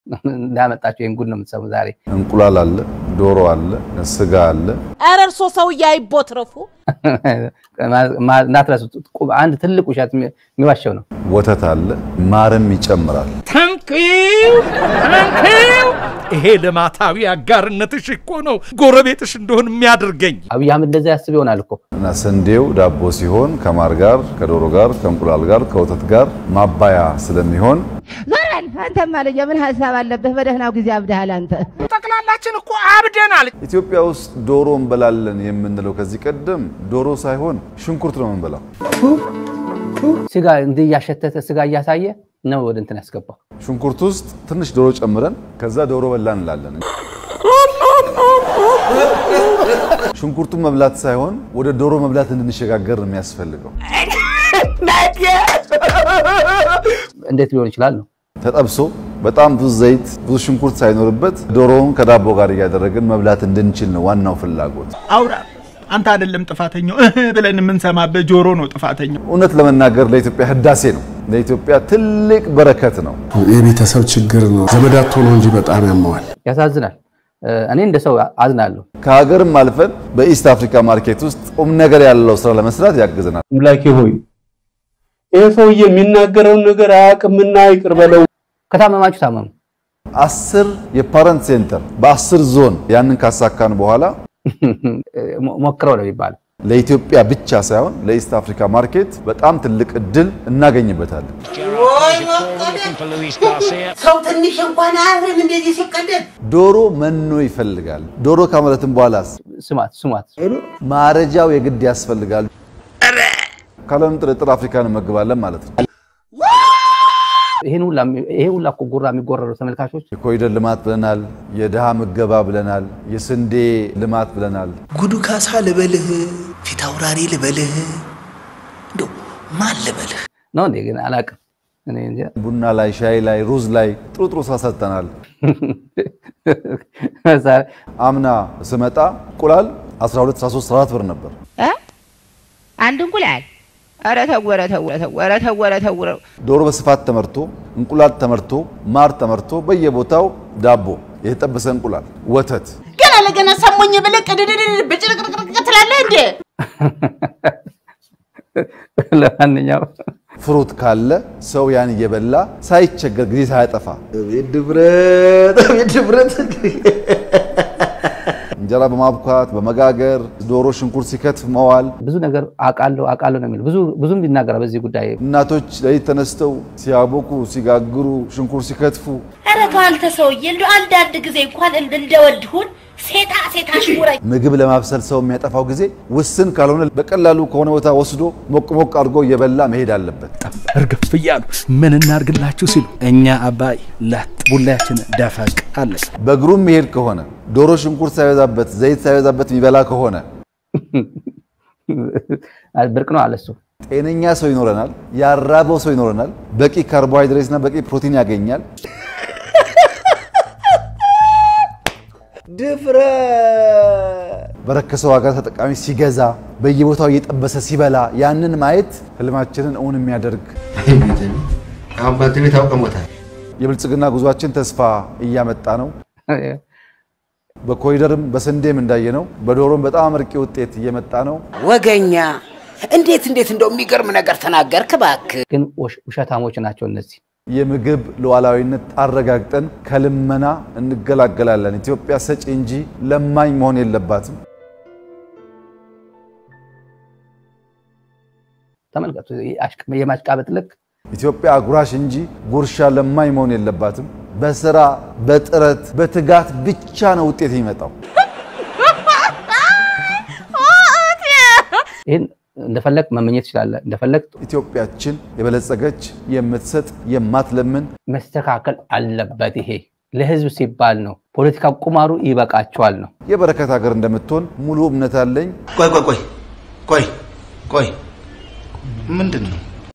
እንዳመጣቸው ይህን ጉድ ነው የምትሰሙ ዛሬ። እንቁላል አለ፣ ዶሮ አለ፣ ስጋ አለ። ኧረ እርሶ ሰውዬ አይቦትረፉ። እንዳትረሱት፣ አንድ ትልቅ ውሸት የሚዋሸው ነው። ወተት አለ፣ ማርም ይጨምራል። ታንኪው ታንኪው። ይሄ ልማታዊ አጋርነትሽ እኮ ነው ጎረቤትሽ እንደሆን የሚያደርገኝ። አብይ አህመድ እንደዛ ያስብ ይሆናል እኮ እና ስንዴው ዳቦ ሲሆን ከማር ጋር፣ ከዶሮ ጋር፣ ከእንቁላል ጋር፣ ከወተት ጋር ማባያ ስለሚሆን ዞር በል አንተማ ልጅ የምን ሀሳብ አለብህ? በደህናው ጊዜ አብደሃል አንተ። ጠቅላላችን እኮ አብደናል። ኢትዮጵያ ውስጥ ዶሮ እንበላለን የምንለው ከዚህ ቀደም ዶሮ ሳይሆን ሽንኩርት ነው የምንበላው። ስጋ እንዲህ እያሸተተ ስጋ እያሳየ ነው ወደ እንትን ያስገባው። ሽንኩርት ውስጥ ትንሽ ዶሮ ጨምረን ከዛ ዶሮ በላን እንላለን። ሽንኩርቱን መብላት ሳይሆን ወደ ዶሮ መብላት እንድንሸጋገር ነው የሚያስፈልገው። እንዴት ሊሆን ይችላል ነው ተጠብሶ በጣም ብዙ ዘይት፣ ብዙ ሽንኩርት ሳይኖርበት ዶሮውን ከዳቦ ጋር እያደረግን መብላት እንድንችል ነው ዋናው ፍላጎት። አውራ አንተ አይደለም ጥፋተኛው እህ ብለን የምንሰማበት ጆሮ ነው ጥፋተኛው። እውነት ለመናገር ለኢትዮጵያ ህዳሴ ነው፣ ለኢትዮጵያ ትልቅ በረከት ነው። የቤተሰብ ችግር ነው። ዘመዳቶ ነው እንጂ በጣም ያመዋል። ያሳዝናል። እኔ እንደ ሰው አዝናለሁ። ከሀገርም አልፈን በኢስት አፍሪካ ማርኬት ውስጥ ቁም ነገር ያለው ስራ ለመስራት ያግዘናል። አምላኬ ሆይ ይህ ሰውዬ የሚናገረውን ነገር አያውቅምና ይቅር በለው። ከታመማችሁ ታመሙ። አስር የፓረንት ሴንተር በአስር ዞን ያንን ካሳካን በኋላ ሞክረው ነው የሚባለው። ለኢትዮጵያ ብቻ ሳይሆን ለኢስት አፍሪካ ማርኬት በጣም ትልቅ እድል እናገኝበታለን። ሰው ትንሽ እንኳን አያፍርም እንደዚህ ሲቀደድ። ዶሮ መኖ ይፈልጋል። ዶሮ ካመረትን በኋላስ ስሟት ስሟት፣ ማረጃው የግድ ያስፈልጋል። ካለምንም ጥርጥር አፍሪካን እንመግባለን ማለት ነው። ይሄን ሁላ ይሄ ሁላ እኮ ጉራ የሚጎረሩ ተመልካቾች የኮሪደር ልማት ብለናል፣ የድሃ ምገባ ብለናል፣ የስንዴ ልማት ብለናል። ጉዱ ካሳ ልበልህ፣ ፊት አውራሪ ልበልህ፣ እንደው ማን ልበልህ? ነው እንዴ? ግን አላውቅም። እኔ እንጃ። ቡና ላይ፣ ሻይ ላይ፣ ሩዝ ላይ ጥሩ ጥሩ ስራ ሰርተናል። አምና ስመጣ እንቁላል 12 13 14 ብር ነበር። እ? አንድ እንቁላል ኧረ ተው ኧረ ተው ኧረ ተው ኧረ ተው ኧረ ተው ኧረ ዶሮ በስፋት ተመርቶ እንቁላል ተመርቶ ማር ተመርቶ በየቦታው ዳቦ፣ የተጠበሰ እንቁላል፣ ወተት ገና ለገና ሰሞኝ ብለህ ቅድድድ ብጭርቅርቅርቅ ትላለህ እንዴ? ለማንኛውም ፍሩት ካለ ሰው ያን እየበላ ሳይቸገር ጊዜ ሳያጠፋ አቤት ድፍረት አቤት ድፍረት እንጀራ በማብኳት በመጋገር ዶሮ ሽንኩርት ሲከትፍ መዋል ብዙ ነገር አውቃለሁ አውቃለሁ ነው የሚለው። ብዙ ብዙም ይናገራል በዚህ ጉዳይ። እናቶች ሌሊት ተነስተው ሲያቦኩ ሲጋግሩ ሽንኩርት ሲከትፉ ኧረ ተው አንተ ሰውዬ፣ እንደው አንዳንድ ጊዜ እንኳን እንደወድሁን ሴጣ ሴጣ አሽሙረኝ። ምግብ ለማብሰል ሰው የሚያጠፋው ጊዜ ውስን ካልሆነ በቀላሉ ከሆነ ቦታ ወስዶ ሞቅ ሞቅ አድርጎ እየበላ መሄድ አለበት። እርግፍ እያሉ ምን እናርግላችሁ ሲሉ እኛ አባይ ላት ቡላያችን ደፈቅ አለቅ በእግሩም መሄድ ከሆነ ዶሮ ሽንኩርት ሳይበዛበት ዘይት ሳይበዛበት የሚበላ ከሆነ ብርቅ ነው አለ እሱ። ጤነኛ ሰው ይኖረናል። ያራበው ሰው ይኖረናል። በቂ ካርቦሃይድሬት እና በቂ ፕሮቲን ያገኛል። ድፍረት በረከሰ ዋጋ ተጠቃሚ ሲገዛ በየቦታው እየጠበሰ ሲበላ ያንን ማየት ህልማችንን እውን የሚያደርግ አሁን በአንተ ቤት አውቀሞታል። የብልጽግና ጉዟችን ተስፋ እያመጣ ነው። በኮሪደርም በስንዴም እንዳየነው በዶሮም በጣም አመርቂ ውጤት እየመጣ ነው። ወገኛ እንዴት እንዴት እንደው የሚገርም ነገር ተናገርክ እባክህ። ግን ውሽ- ውሸታሞች ናቸው እነዚህ። የምግብ ሉዓላዊነት አረጋግጠን ከልመና እንገላገላለን። ኢትዮጵያ ሰጪ እንጂ ለማኝ መሆን የለባትም። ተመልከቱ፣ የማሽቃበጥ ልክ ኢትዮጵያ አጉራሽ እንጂ ጉርሻ ለማኝ መሆን የለባትም። በስራ በጥረት በትጋት ብቻ ነው ውጤት የሚመጣው። ይህን እንደፈለግ መመኘት ትችላለህ። እንደፈለግ ኢትዮጵያችን የበለጸገች የምትሰጥ የማትለምን መስተካከል አለበት። ይሄ ለህዝብ ሲባል ነው። ፖለቲካ ቁማሩ ይበቃቸዋል ነው። የበረከት ሀገር እንደምትሆን ሙሉ እምነት አለኝ። ቆይ ቆይ ቆይ ቆይ ቆይ ምንድን ነው?